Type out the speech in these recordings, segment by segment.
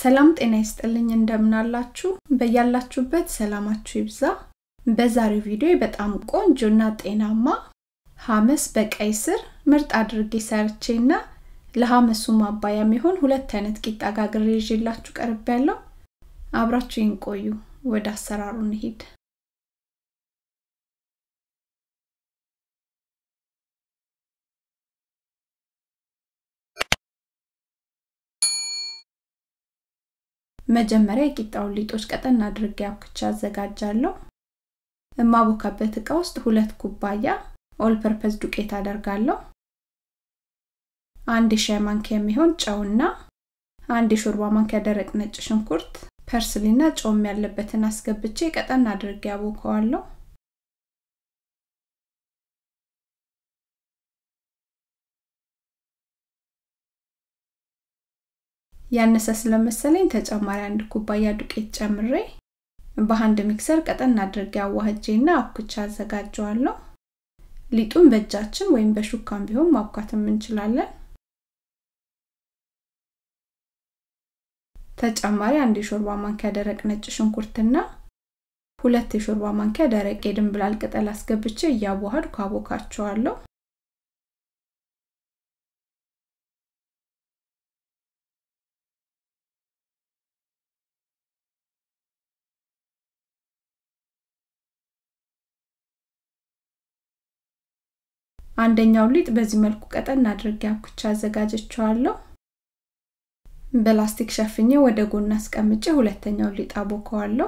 ሰላም ጤና ይስጥልኝ እንደምናላችሁ በያላችሁበት ሰላማችሁ ይብዛ በዛሬው ቪዲዮ በጣም ቆንጆና ጤናማ ሀመስ በቀይ ስር ምርጥ አድርጌ ሰርቼና ለሀመሱ ማባያ የሚሆን ሁለት አይነት ቂጣ ጋግሬ ይዤላችሁ ቀርብ ያለው አብራችሁ ቆዩ ወደ አሰራሩ እንሂድ መጀመሪያ የቂጣውን ሊጦች ቀጠን አድርጌ አብክቻ አዘጋጃለሁ የማቦካበት እቃ ውስጥ ሁለት ኩባያ ኦል ፐርፐዝ ዱቄት አደርጋለሁ አንድ የሻይ ማንኪያ የሚሆን ጨውና አንድ የሾርባ ማንኪያ ደረቅ ነጭ ሽንኩርት ፐርስሊና ጨውም ያለበትን አስገብቼ ቀጠን አድርጌ አቦከዋለሁ ያነሰ ስለመሰለኝ ተጨማሪ አንድ ኩባያ ዱቄት ጨምሬ በአንድ ሚክሰር ቀጠን አድርጌ አዋህጄና አብኩቻ አዘጋጀዋለሁ ሊጡን በእጃችን ወይም በሹካም ቢሆን ማብኳትም እንችላለን ተጨማሪ አንድ የሾርባ ማንኪያ ደረቅ ነጭ ሽንኩርትና ሁለት የሾርባ ማንኪያ ደረቅ የድንብላል ቅጠል አስገብቼ እያዋሃድኩ አቦካቸዋለሁ አንደኛው ሊጥ በዚህ መልኩ ቀጠን አድርጌ አብኩቻ አዘጋጀቸዋለሁ በላስቲክ ሸፍኜ ወደ ጎን አስቀምጬ ሁለተኛው ሊጥ አቦከዋለሁ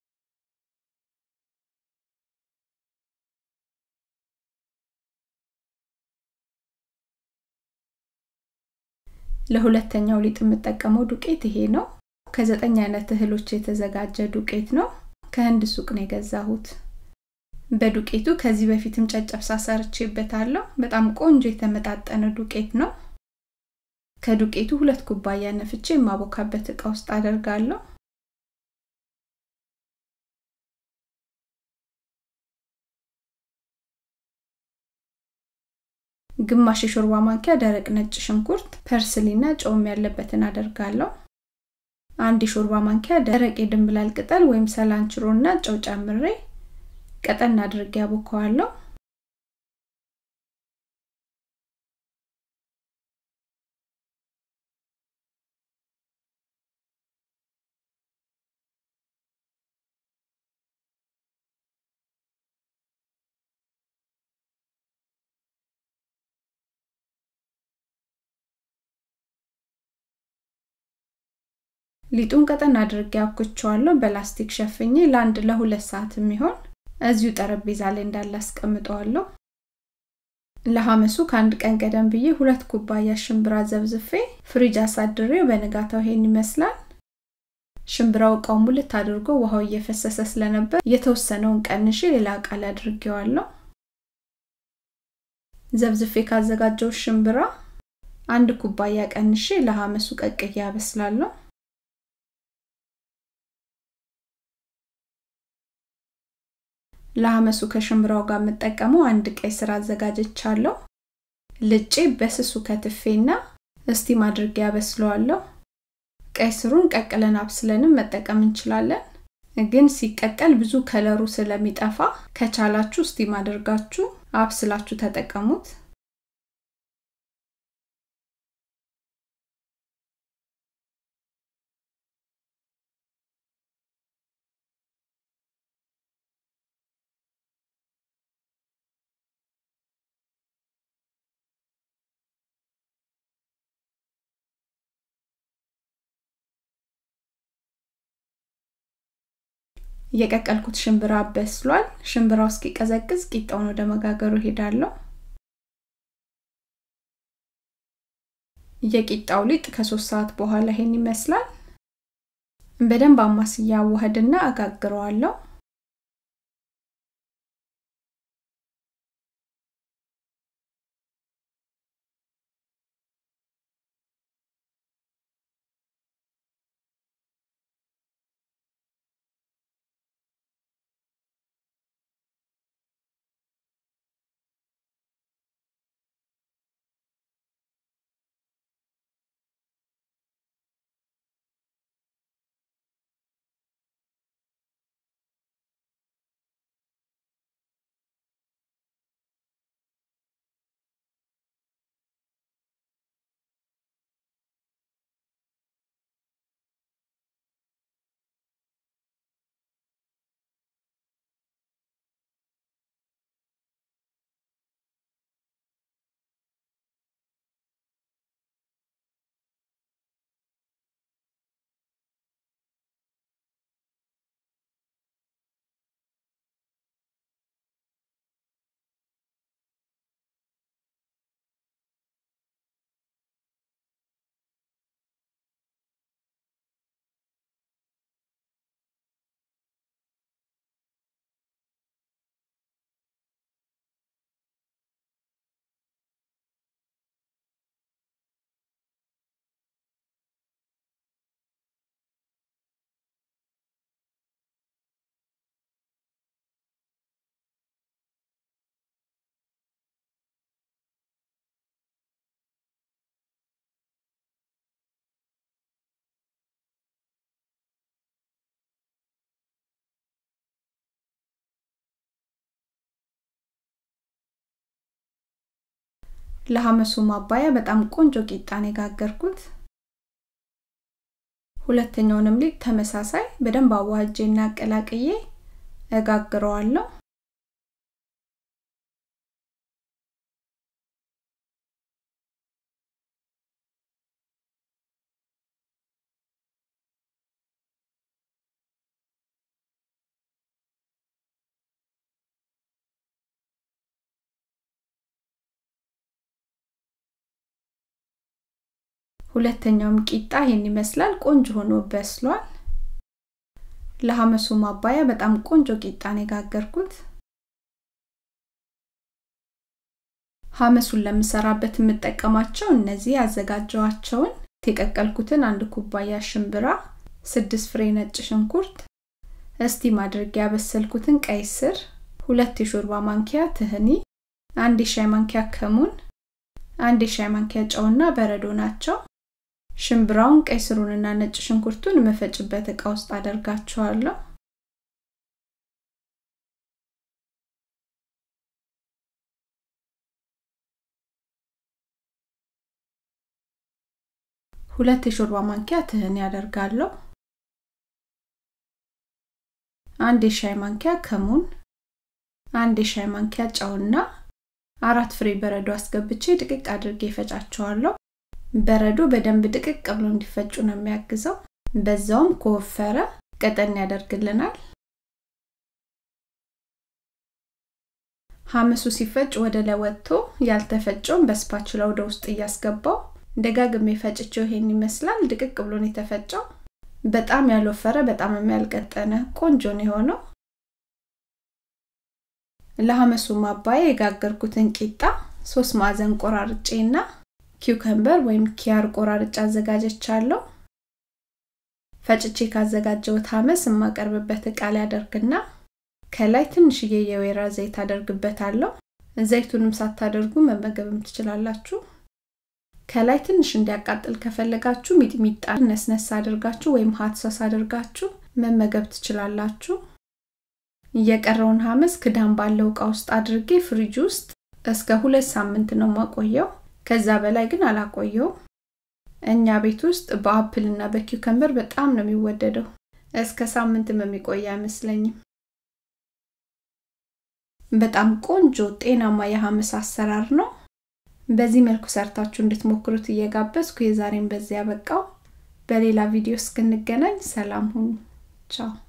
ለሁለተኛው ሊጥ የምጠቀመው ዱቄት ይሄ ነው ከዘጠኝ አይነት እህሎች የተዘጋጀ ዱቄት ነው ከህንድ ሱቅ ነው የገዛሁት በዱቄቱ ከዚህ በፊትም ጨጨብሳ ሰርቼበታለሁ በጣም ቆንጆ የተመጣጠነ ዱቄት ነው ከዱቄቱ ሁለት ኩባያ ነፍቼ የማቦካበት እቃ ውስጥ አደርጋለሁ ግማሽ የሾርባ ማንኪያ ደረቅ ነጭ ሽንኩርት ፐርስሊና ጨውም ያለበትን አደርጋለሁ አንድ የሾርባ ማንኪያ ደረቅ የድንብላል ቅጠል ወይም ሰላንችሮና ጨው ጨምሬ ቀጠን አድርጌ ያቦከዋለሁ ሊጡን ቀጠን አድርጌ አብኩቸዋለሁ በላስቲክ ሸፍኜ ለአንድ ለሁለት ሰዓት የሚሆን እዚሁ ጠረጴዛ ላይ እንዳለ አስቀምጠዋለሁ ለሐመሱ ከአንድ ቀን ቀደም ብዬ ሁለት ኩባያ ሽምብራ ዘብዝፌ ፍሪጅ አሳድሬው በንጋታው ይሄን ይመስላል ሽምብራው እቃው ሙልት አድርጎ ውሃው እየፈሰሰ ስለነበር የተወሰነውን ቀንሼ ሌላ እቃ ላይ አድርጌዋለሁ ዘብዝፌ ካዘጋጀው ሽምብራ አንድ ኩባያ ቀንሼ ለሐመሱ ቀቅዬ አበስላለሁ ለአመሱ ከሽምብራው ጋር የምጠቀመው አንድ ቀይ ስር አዘጋጀቻለሁ ልጬ በስሱ ከትፌና እስቲም አድርጌ ያበስለዋለሁ ቀይ ስሩን ቀቅለን አብስለንም መጠቀም እንችላለን ግን ሲቀቀል ብዙ ከለሩ ስለሚጠፋ ከቻላችሁ ስቲም አድርጋችሁ አብስላችሁ ተጠቀሙት የቀቀልኩት ሽምብራ በስሏል ሽምብራው እስኪቀዘቅዝ ቂጣውን ወደ መጋገሩ ሄዳለሁ የቂጣው ሊጥ ከሶስት ሰዓት በኋላ ይሄን ይመስላል በደንብ አማስያ አዋህድና አጋግረዋለሁ ለሐመሱ ማባያ በጣም ቆንጆ ቂጣን የጋገርኩት ሁለተኛውንም ሊጥ ተመሳሳይ በደንብ አዋጄና አቀላቅዬ እጋግረዋለሁ ሁለተኛውም ቂጣ ይሄን ይመስላል ቆንጆ ሆኖ በስሏል ለሐመሱ ማባያ በጣም ቆንጆ ቂጣን የጋገርኩት ሐመሱን ለምሰራበት የምጠቀማቸው እነዚህ ያዘጋጀዋቸውን የቀቀልኩትን አንድ ኩባያ ሽምብራ ስድስት ፍሬ ነጭ ሽንኩርት እስቲም አድርጌ ያበሰልኩትን ቀይ ስር ሁለት የሾርባ ማንኪያ ትህኒ አንድ የሻይ ማንኪያ ከሙን አንድ የሻይ ማንኪያ ጨውና በረዶ ናቸው ሽምብራውን ቀይ ስሩንና ነጭ ሽንኩርቱን መፈጭበት እቃ ውስጥ አደርጋቸዋለሁ ሁለት የሾርባ ማንኪያ ትህን ያደርጋለሁ አንድ የሻይ ማንኪያ ከሙን አንድ የሻይ ማንኪያ ጨውና አራት ፍሬ በረዶ አስገብቼ ድቅቅ አድርጌ ይፈጫቸዋለሁ በረዶ በደንብ ድቅቅ ብሎ እንዲፈጩ ነው የሚያግዘው በዛውም ከወፈረ ቀጠን ያደርግልናል ሐመሱ ሲፈጭ ወደ ላይ ወጥቶ ያልተፈጨውን በስፓችላ ወደ ውስጥ እያስገባው ደጋግሜ ፈጭቸው ይሄን ይመስላል ድቅቅ ብሎን የተፈጨው በጣም ያልወፈረ በጣም የሚያልቀጠነ ቆንጆ ነው የሆነው ለሐመሱ ማባያ የጋገርኩትን ቂጣ ሶስት ማዕዘን ቆራርጬና ኪውከምበር ወይም ኪያር ቆራርጬ አዘጋጀቻለሁ ፈጭቼ ካዘጋጀውት ሐመስ የማቀርብበት እቃ ላይ አደርግና ከላይ ትንሽዬ የወይራ ዘይት አደርግበታለሁ ዘይቱንም ሳታደርጉ መመገብም ትችላላችሁ ከላይ ትንሽ እንዲያቃጥል ከፈለጋችሁ ሚጥሚጣ ነስነስ አድርጋችሁ ወይም ሀት ሶስ አድርጋችሁ መመገብ ትችላላችሁ እየቀረውን ሐመስ ክዳን ባለው እቃ ውስጥ አድርጌ ፍሪጅ ውስጥ እስከ ሁለት ሳምንት ነው ማቆየው ከዛ በላይ ግን አላቆየው እኛ ቤት ውስጥ በአፕል እና በኪውከምበር በጣም ነው የሚወደደው እስከ ሳምንትም የሚቆይ አይመስለኝም በጣም ቆንጆ ጤናማ የሐመስ አሰራር ነው በዚህ መልኩ ሰርታችሁ እንድትሞክሩት እየጋበዝኩ የዛሬን በዚያ በቃው በሌላ ቪዲዮ እስክንገናኝ ሰላም ሁኑ ቻው